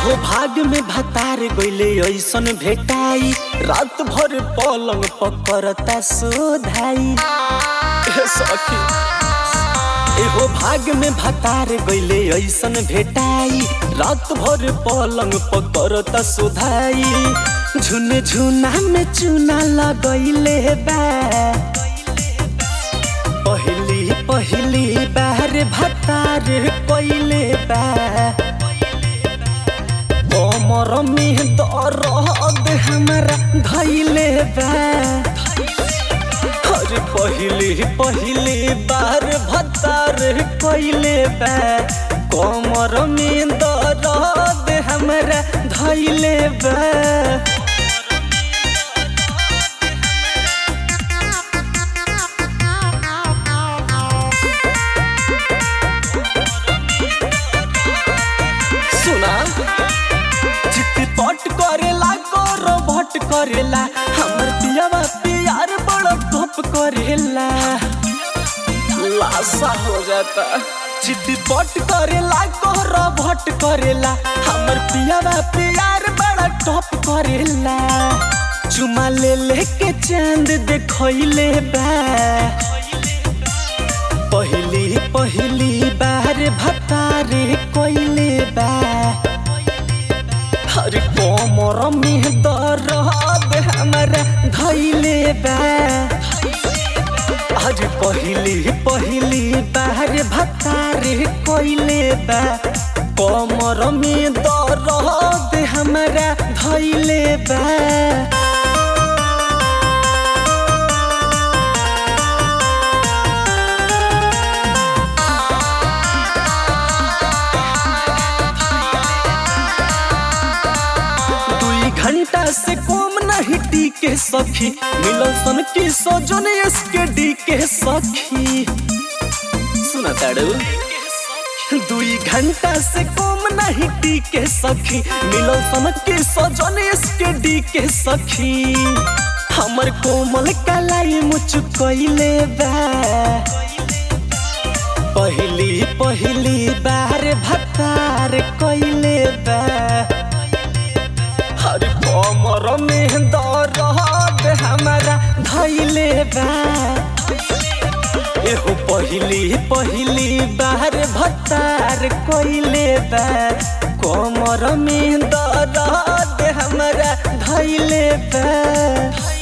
एहो भाग में भतार गइले ऐसन भेटाई रात भर पलंग पकड़ता सोधाई ए सखी एहो भाग में भतार गइले ऐसन भेटाई रात भर पलंग पकड़ता सोधाई झुन झुना में चूना लगैले बा पहली पहली बार भतार कइले बा कमर में दर्द हमारा धैले बा अरे पहली पहली बार भतार कइले बा कमर में दर्द हमारा धैले बा सुना चिटपट करेला करो भट करेला हमर पियावा प्यार बड़ा टोप करेला लाशा हो जाता चिटपट करेला करो भट करेला हमर पियावा प्यार बड़ा टोप करेला चुमा ले लेके चांद देखैले बा पहली पहली बार भतारे कोइले बा हर कोमर में दर्द हमारा धैले बा हर पहली पहली बार भतारे कोइले बा कोमर में दर्द हमारा धैले बा दुई घंटा से कम नहीं टीके सखी मिलो सन की सजन इसके डी के सखी सुना ताड़ू दुई घंटा से कम नहीं टीके सखी मिलो सन की सजन इसके डी के सखी हमर कोमल कलाई मुचुकैले बा पहली पहली बार भतार कइले बा हर कमर में दर्द हमारा धैले बा एहो पहली पहली बार भतार कइले बा कमर में दर्द हमारा धैले बा